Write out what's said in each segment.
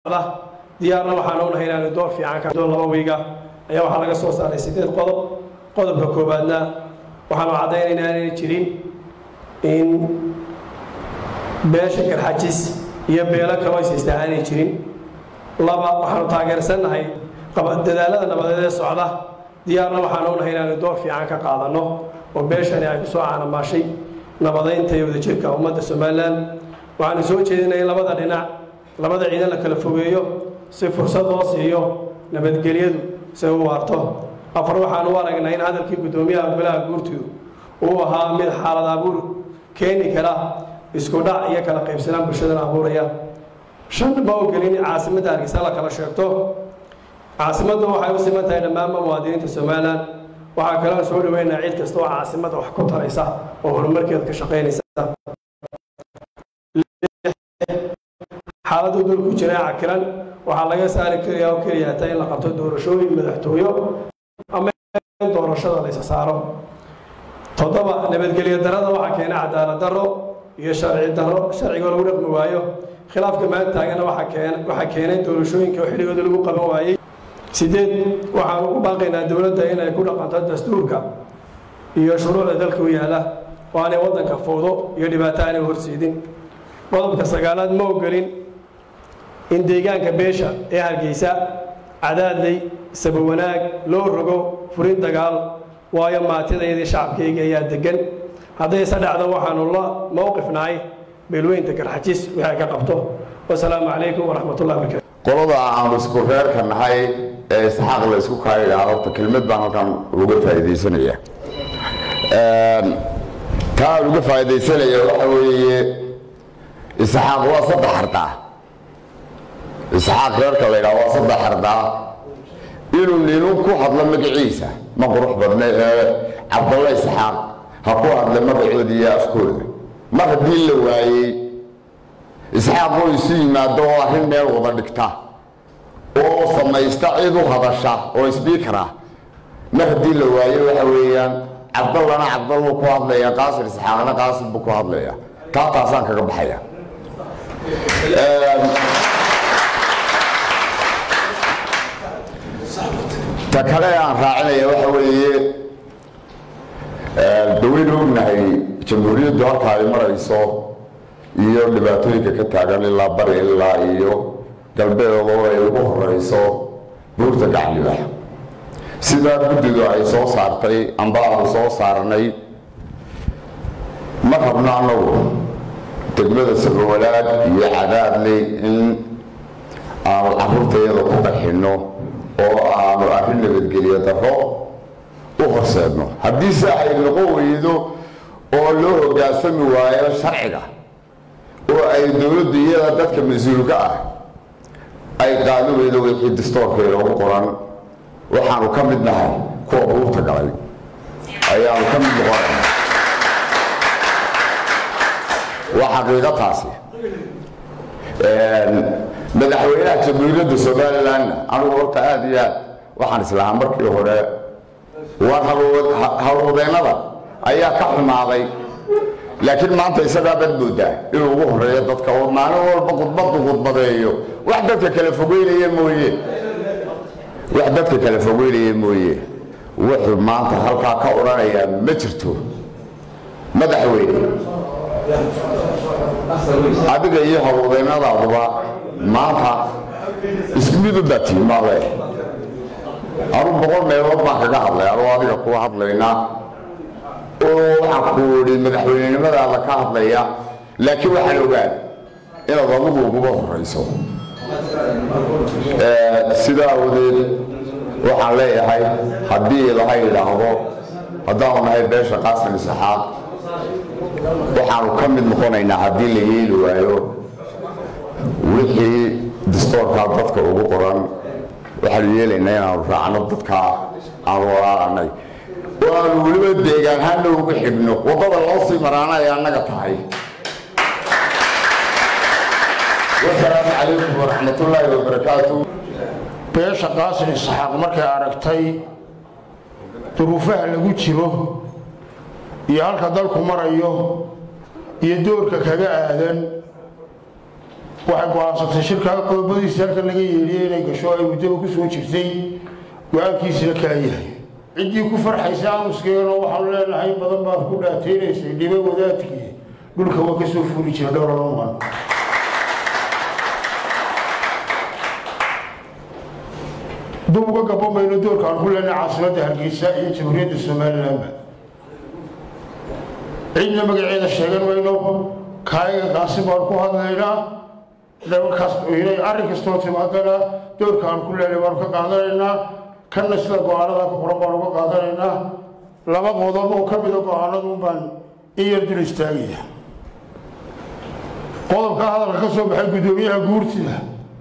diyaarna waxaan unahay inaanu door fiican ka laba wiiga ayaa waxaa laga soo saaray sideed qodob qodobka koowaadna waxaanu caddaynaynaa inay jirin in beesha garxajis iyo beelo kaloo ishaystaa aanay jirin laba waxaanu taageersannahay dadaalada nabadeed ee socda diyaarna waxaanu unahay inaanu door fiican ka qaadanno oo beeshani ay kusoo caanamaashay nabadaynta iyo wadajirka ummadda somalilan waxaanu soo jeedinay in labada dhinac labada ciidan la kala fogeeyo si fursad loo siiyo nabadgelyadu si u waarto afar waxaanu u aragnaa in hadalkii guddoomiyaha golaha guurtidu uu ahaa mid xaalad abuur keeni kara isku dhac iyo kala qaybsanaan bulshadana abuuraya shan ma ogelin in caasimadda hargeysa la kala sheegto caasimaddu waxay u siman tahay dhammaanba muwaadiniinta somalilan waxaa kaloo soo dhaweynaa cid kasta oo caasimadda wax ku taraysa oo horumarkeeda ka shaqaynaysa xaaladdu dulku jira cakiran waxaa laga saari karayaa oo keliya taa in la qabto doorashooyin madaxtooyo ama in doorashada la isa saaro toddoba nabadgelyo darada waxaa keena cadaalad darro iyo sharci darro sharciga lagu dhaqmi waayo khilaafka maanta taagana waxaa keenay doorashooyinka oo xilligooda lagu qaban waayey sideed waxaanu ku baaqaynaa dowladda inay ku dhaqanto dastuurka iyo shuruucda dalka u yaala oo aanay waddanka fowdo iyo dhibaato aanay horseedin qodobka sagaalaad ma ogolin in deegaanka beesha ee hargeysa cadaadley sabawanaag loo rogo furin dagaal waayo maatidayadii shacabkayga ayaa degan haddayse dhacdo waxaanu la mowqifnahay beelweynta garxajis waxay ka qabto wasalaamu calaykum waraxmatullahi barakaatu qolada aanu isku reerka nahay ee isxaaq la isku kaayidhaa horta kelmad baan halkan uga faa'iidaysanaya taa aan uga faa'iidaysanaya waxa weeye isxaaq waa saddex ardaa isxaaq reerka la yidhaha waa saddex ardaa inuu ninu ku hadlo magaciisa ma qurux badna ee cabdalla isxaaq ha ku hadla magacooda iyo afkooda mar haddii la waayey isxaaq oo isu yimaado oo arrin meel wada dhigta oo samaysta cid u hadasha oo sbiikara mar haddii la waayo waxa weeyaan cabdallana cabdal buu ku hadlaya qaasir isxaaqna qaasir buu ku hadlaya taa taasaan kaga baxaya ta kale aan raacinaya waxa weeye dawaynu ognahay jamhuuriyaddu halka ay marayso iyo dhibaatooyinka ka taagan ilaa bari ilaa iyo galbeedoo ay ugu horeyso buurta gaclibax sidaa guddidu ay soo saartay amba aanu soo saarnay ma rabno annagu degmada sabawanaag iyo cadaadley in aanu caruurtayada ku qarxinno oo aanu arrin nabadgelyo darro u horseedno haddiise ay noqon weydo oo loo hoggaansami waayo sharciga oo ay dowladdu iyada dadka mas-uulka ah ay qaadi weydo wixii distoorkeeda ugu qoran waxaanu ka mid nahay kuwa buurta galay ayaanu ka mid noqonayna waa xaqiiqo taasi madaxweynaha jamhuuriyadda somalilandna anugu horta aada iyo aad waxaan islahaa markii hore waa hawlwadeennada ayaa ka xumaaday laakiin maanta isagaa baad moodaa inuu ugu horeeyo dadka oo maalin walba khudbadu khudbadeeyo wax dadka kala fogeynaya mooye wax dadka kala fogeynaya mooye wuxuu maanta halkaa ka odhanayaa ma jirto madaxweyne adiga iyo hawlwadeennadaaduba maanta isku mid u batiimaale anu boqol meelood baan kaga hadlay anuu adiga kuwa hadlaynaa oo waxaan ku idhi madaxweynenimadaada ka hadlaya laakiin waxaan ogaan inaad adigu uguba horeyso sidaa awadeed waxaan leeyahay haddii ilahay idhaahdo haddaanu nahay beesha qaasim isaxaaq waxaanu ka mid noqonaynaa haddii la yeeli waayo wixii distoorkaa dadka ugu qoran waxaanu yeelaynaa inaanu raacno dadkaa aanu walaalanay oo aanu weliba deegaanhaana ugu xidhno waddada loo sii maraana ay annaga tahay wasalaamu calaykum waraxmatullaahi wabarakaatu beesha qaasin isxaaq markay aragtay duruufaha lagu jiro iyo halka dalku marayo iyo doorka kaga aadan waxay go-aansatay shirkaa qodobadiisa halkan laga yeedhiyey inay gasho ay muddaba ku soo jirtay go-aankiisina kaa yahay ciddii ku farxaysa aamuskeena waxaanu leenahay badan baad ku dhaateynaysay dhibo wadaadkii dhulka waa ka soo fuuli jira dhowr lamaan dub uga gabo mayno doorka aan ku leenahay caasimadda hargeysa iyo jamhuuriyadda somalilanba cidna magaceeda sheegan mayno kaayaga kaasi baan ku hadlaynaa inay arrin kastoo timaadana doorka aan ku leenahay baanu ka qaadanaynaa kanna sida go-aanada ku qoran baanu ka qaadanaynaa laba qodob oo ka mida go-aanadun baan in yar dul istaagaya qodobka hadalka ka soo baxay guddoomiyaha guurtida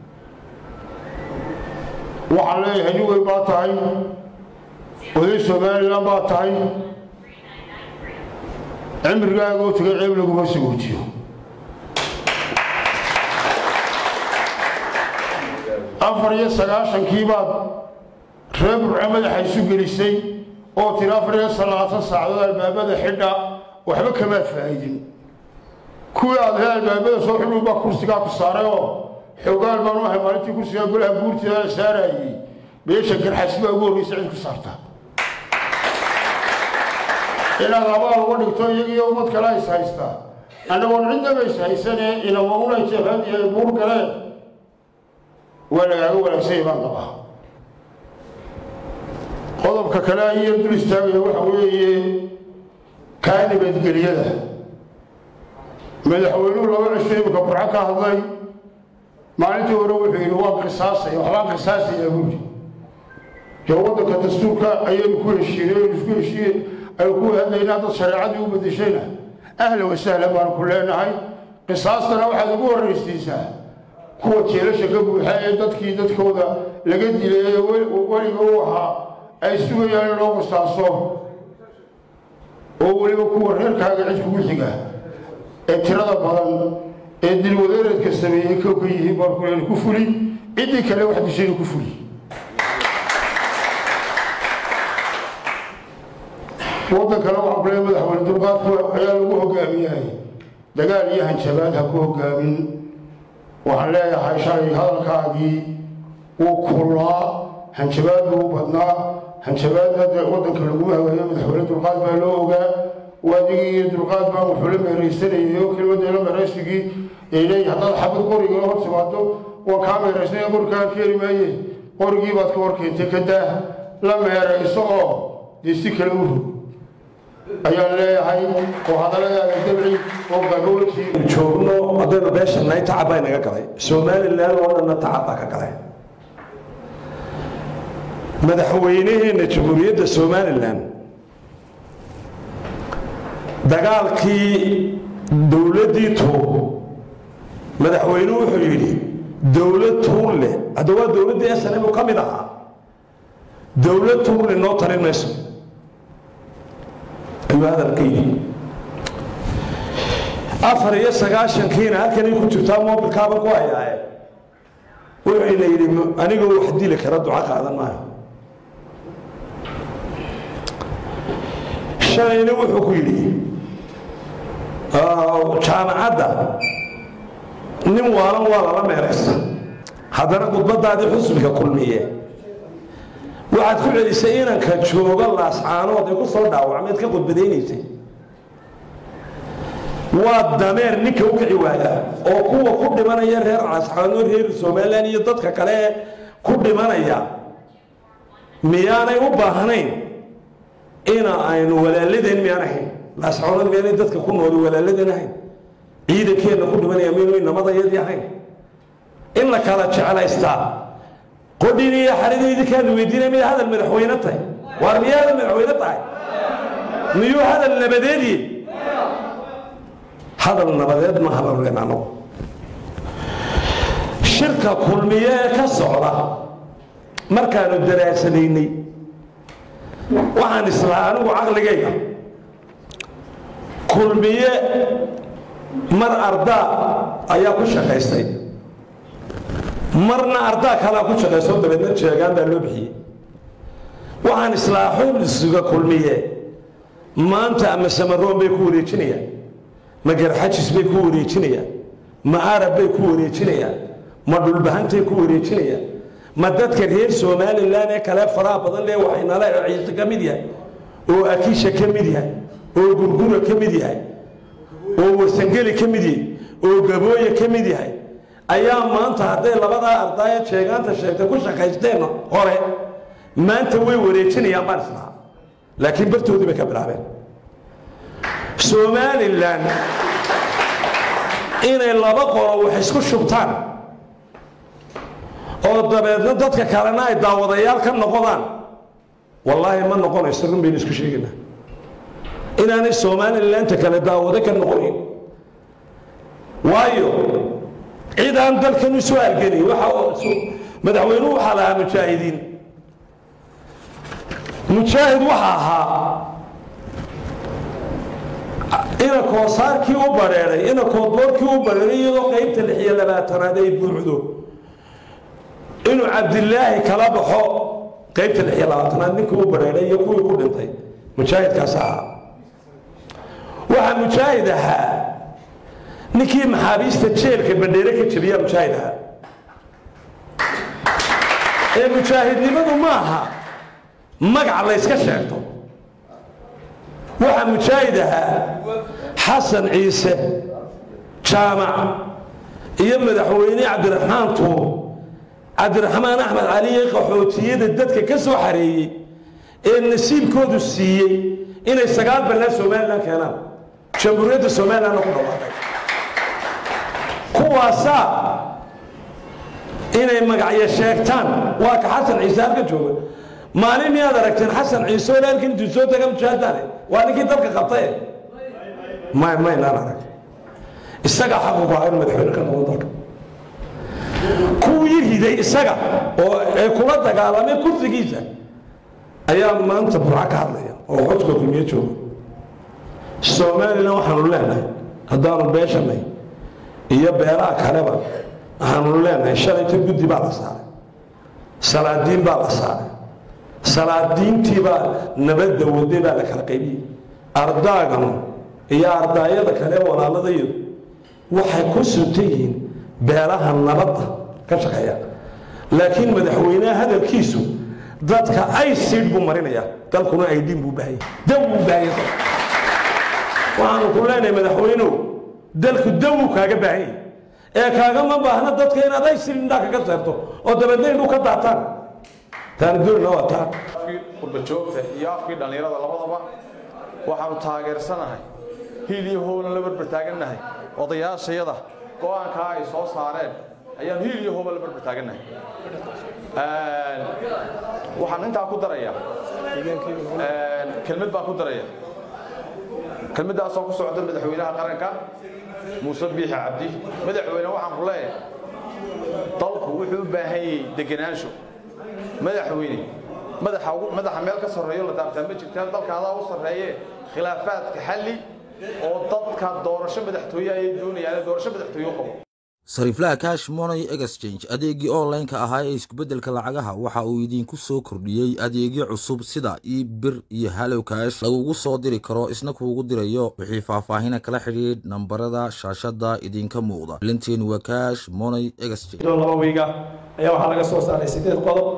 waxaan leeyahay nin weyn baa tahay oday somalilan baa tahay cimrigaagoo tagay ceeb laguma sagoojiyo afar iyo sagaashankii baad reer burco madaxa isu gelisay oo tiri afar iyo salaatan saacadood albaabada xidha waxba kamaad faa'idin kuwii aad hee albaabada soo xidhuun baa kursigaa ku saaray oo xoogaal baan u ahay maalintii kursigaa golaha guurtida la saarayey beesha garxas baa ugu horreysa cid ku saarta inaad abaal uga dhigto iyagiiyo ummad kale is haystaa annagoon cidnaba is haysanee inama unay jabhad iyo buur galeen waa lagaaga wanaagsanya baan qabaa qodobka kale ayaan dul istaagaya waxa weeye kaa nabadgelyada madaxweynuhu laba cisho imika burco ka hadlay maalintii hore wuxuu yidhi waan qisaasaya waxbaan qisaasayaa buuri dee waddanka dastuurka ayaynu ku heshiinay aynu isku heshiiye aynu ku hadlaynaa dad shareecadii u bedeshayna ahla wasahla baanu ku leenahay qisaastana waxaad ugu horraysiisaa kuwa jeelasha ka buuxa ee dadkii dadkooda laga dilay ee weliga u ahaa ay sugayaan in loo qisaaso oo weliba kuwa reerkaaga cid kugu xiga ee tirada badan ee dilwadeereedka sameeyey kow ka yihiin baan ku leena ku fuli ciddii kale wax dishayna ku fuli waddankana waxaan ku leeya madaxweyne dulqaadku ayaa lagu hogaamiyahay dagaal iyo hanjabaad ha ku hogaamin waxaan leeyahay shalay hadalkaagii wuu kullaa hanjabaad buu u badnaa hanjabaadna dee waddanka laguma hagaayo madaxweyne dulqaad baa loo ogaa waadigii iyo dulqaad baan wuxuu la meeraysanayay oo kelmaddeela meeraysigii ay leeyihin haddaad xabad qoriga hor timaado waan kaa meeraysanaya qorigaa keeni maaye qorigii baad ka hor keentay ka daah la meerayso oo dee si kale u rog ayaan leeyahay oo hadalladaada dabci oo gaboolkii joogno haddaynu beeshannahay tacab baa inaga galay somalilan oo dhanna tacab baa ka galay madaxweyneheenna jamhuuriyadda somalilan dagaalkii dowladdii tuur madaxweynuhu wuxuu yidhi dowlad tuur leh hadda waa dowladdii snm ka mid ahaa dowlad tuur leh noo talin mayso ayuu hadalka yidhi afar iyo sagaashankiina halkanay ku jirtaa mobilkaaba ku hayaaye wuxuuna yidhi anigoo wax dili kara duco qaadan maayo shalayna wuxuu ku yidhi jaamacadda nin waalan waa lala meeraysa haddana khudbadaadii xusbiga kulmiye waxaad ku celisay inanka jooga laascaanood ee ku soo dhaawacmeed ka khudbadaynaysay waa dameer ninka u kici waaya oo kuwa ku dhimanaya reer laascaanood reer somalilan iyo dadka kale ee ku dhimanaya miyaanay u baahnayn ina aynu walaaladeen miyaan ahayn laascaanood miyaanay dadka ku nooli walaaladeen ahayn ciidankeenna ku dhimanaya miyanu inamadayadii ahayn in la kala jeclaystaa qodhin iyo xaridii idinkaanu weydiinay miyay hadal madaxweyne tahay waar miyay hadal madaxweyne tahay miyuu hadal nabadeedii hadal nabadeed ma haballeen anagu shirka kulmiye ee ka socda markaanu daraasadaynay waxaan islahaa anigu caqligayga kulmiye mar ardaa ayaa ku shaqaystay marna ardaa kalaa ku shaqayso dabeedna jeegaan baa loo bixiyey waxaan islahaa xubsiga kulmiye maanta ama samaroon bay ku wareejinayaan ma garxajis bay ku wareejinayaan ma arab bay ku wareejinayaan ma dhulbahantay ku wareejinayaan ma dadka reer somalilan ee kale faraha badan lee waxaynala ciise ka mid yahay oo akiisha ka mid yahay oo gurgura ka mid yahay oo warsangeli ka mid yahay oo gabooye ka mid yahay ayaa maanta hadday labadaa ardaya sheegaanta sheegtay ku shaqaysteen hore maanta way wareejinayaan baan islahaa laakiin bartoodii bay ka bilaabeen somalilan inay laba qolo wax isku shubtaan oo dabeedna dadka kalena ay daawadayaal ka noqodaan wallaahi ma noqonayso run baynu isku sheegaynaa inaanay somalilanka kale daawado ka noqonayn waayo cid aan dalkan u soo halgelin waxa madaxweynuhu waxaa lahaa mujaahidiin mujaahid waxa ahaa ina koosaarkii u bareeray ina koodboorkii u bareeray iyadoo qaybta lix iyo labaatanaad ay buuxdo inuu cabdilaahi kala baxo qaybta lix iyo labaatanaad ninkii u bareeray iyo kuwii ku dhintay mujaahidkaas ahaa waxaa mujaahid ahaa ninkii maxaabiista jeelka bandheere ka jebiyaa mujaahid ahaa ee mujaahidnimadu ma aha magac layska sheegto waxaa mujaahid ahaa xasan ciise jaamac iyo madaxweyne cabdiraxmaan tuur cabdiraxmaan axmed cali ee qaxootiyada dadka ka soo xareeyey ee nasiibkoodu siiyey inay sagaal ballaan somalilan keenaan jamhuuriyadda somalilanna ku dhawaaqay kuwaasaa inay magacyo sheegtaan waa ka xasan ciise halka jooga maalin miyaad aragteen xasan ciise oo halkan intuu soo taga mujaahadaane waa ninkii dalka qabtaye may maynaan arag isagaa xaq ugu ahaa in madaxweyne ka noqdo dalka kuwii riday isaga oo ay kula dagaalamay kursigiisa ayaa maanta burca ka hadlaya oo xodka kulmiye jooga somalilan waxaanu leenahay haddaanu beeshanay iyo beeraha kaleba waxaanu leenahay shalayta guddi baa la saaray salaadiin baa la saaray salaadiintii baa nabadda waday baa la kala qaybiyey ardaaganu iyo ardaayada kale walaaladayadu waxay ku suntan yihiin beelaha nabadda ka shaqeeya laakiin madaxweynaha hadalkiisu dadka ay siidh buu marinaya dalkuna aydhiin buu baahaya daw buu baahaya waxaanu ku leenahay madaxweynuhu dalku dawuu kaaga baahan yahay ee kaagama baahna dadka inaad ay siidh indhaa kaga seerto oo dabeedna indhu ka daataan taana doonina waa taa afkii qurbajoogta iyo afkii dhallinyarada labadaba waxaanu taageersanahay hiil iyo hoolan la barbar taagannahay odayaashayada go-aankaa ay soo saareen ayaanu hiil iyo hooba la barbar taagannahay waxaan intaa ku daraya kelmad baan ku daraya kelmaddaasoo ku socda madaxweynaha qaranka muuse biixi cabdi madaxweyne waxaan ku leeyahay dalku wuxuu u baahan yahay degenaansho madaxweyne madaxa madaxa meel ka sarreeyo la taabtaa ma jirtaan dalka adaa u sarreeye khilaafaadka xalli oo dadka doorasho madaxtooye ayay doonayaan doorasho madaxtooye qabo sariiflaha cash money exchange adeegii online-ka ahaa ee iskubedelka lacagaha waxa uu idinku soo kordhiyey adeegyo cusub sida ebir iyo hallow cash lagugu soo diri karo isna kuugu dirayo wixii faahfaahina kala xidhiidh nambarada shaashada idinka muuqda lintiin waa cash money exchange laba wiiga ayaa waxaa laga soo saaray sideed qodob